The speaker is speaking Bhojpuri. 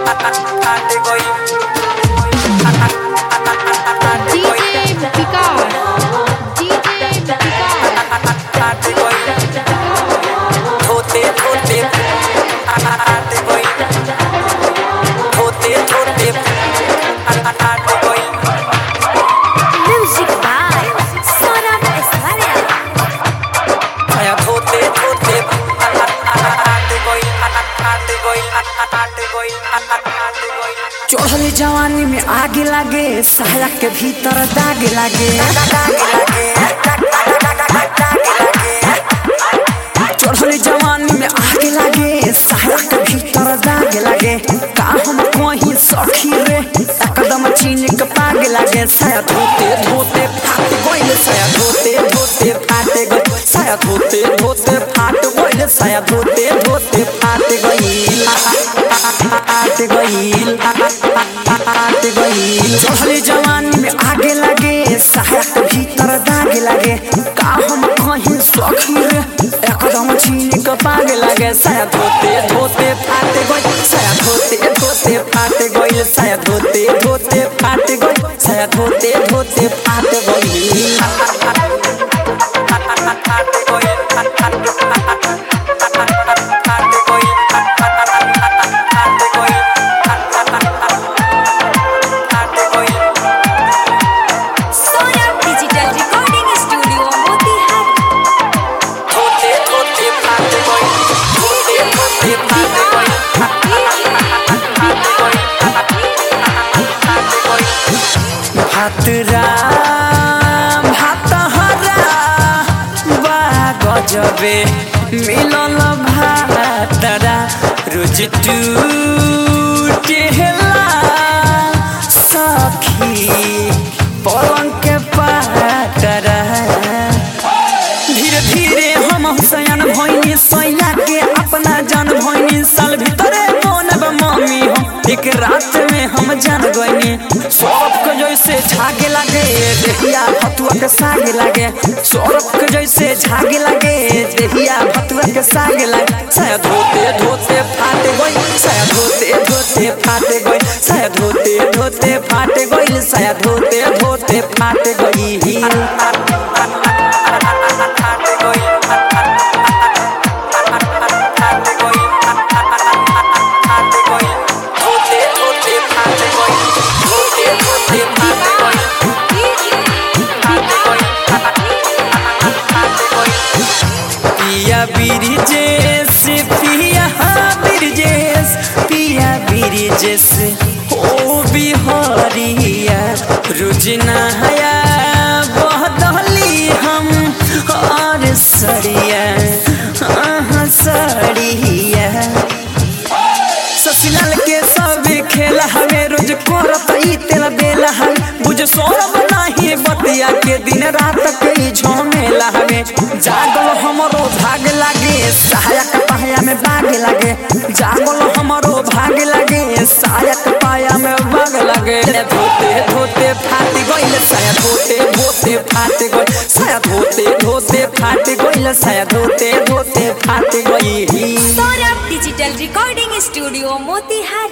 DJ Vikas. DJ Vikas. Music by Sonam Esmaria. चढ़ल जवानी में आगे लागे साया के भीतर दाग लागे चढ़ल जवानी में आगे लागे साया के भीतर दाग लागे का हम कहीं सखी रे एकदम चीन के पाग लागे साया धोते धोते फाट गइल साया धोते धोते फाट गइल साया धोते धोते फाट गइल साया धोते धोते फाट गइल फाट गइल फाट गइल चढ़ल जवानी में आगे लागे साया के भीतर दाग लागे का हम कहीं सखी रे एकदम चीन के पाग लागे साया धोते धोते फाट गइल साया धोते धोते फाट गइल साया धोते धोते फाट गइल साया धोते धोते फाट गइल Sonam Digital Recording Studio Motihari. धोते धोते फाट गइल धोते धोते फाट गइल भात राम भात हरा बा गजबे मिलल भातरा रोज टूटेला सखी पलंग के पाटरा धीरे धीरे हम हुसैन भैनी सैया के अपना जान भैनी साल भीतरे बनब मम्मी हम एक रात में हम जान गईनी सौरभ के जैसे झागे लागे देहिया भतुआ के साग लागे सौरभ के जैसे झागे लागे देहिया भतुआ के साग लागे साया धोते धोते फाट गई साया धोते धोते फाट गई साया धोते धोते फाट गई साया धोते धोते फाट गई पिया बिरजेस पिया बिरजेस पिया बिरजेस ओ बिहारिया रुजना हया बहदली हम और सड़िया आहा सड़िया ससुराल के सब खेला हवे रोज करत ई तेल बेला हवे बुझ सोरब नाही बतिया के दिन रात के ई झमेला हवे जागल हमरो भाग लागे सहायक पाया में बाग लागे जागल हमरो भाग लागे सहायक पाया में बाग लागे धोते धोते फाट गइल साया धोते धोते फाट गइल साया धोते धोते फाट गइल साया धोते धोते फाट गइल Sonam Digital Recording Studio Motihari.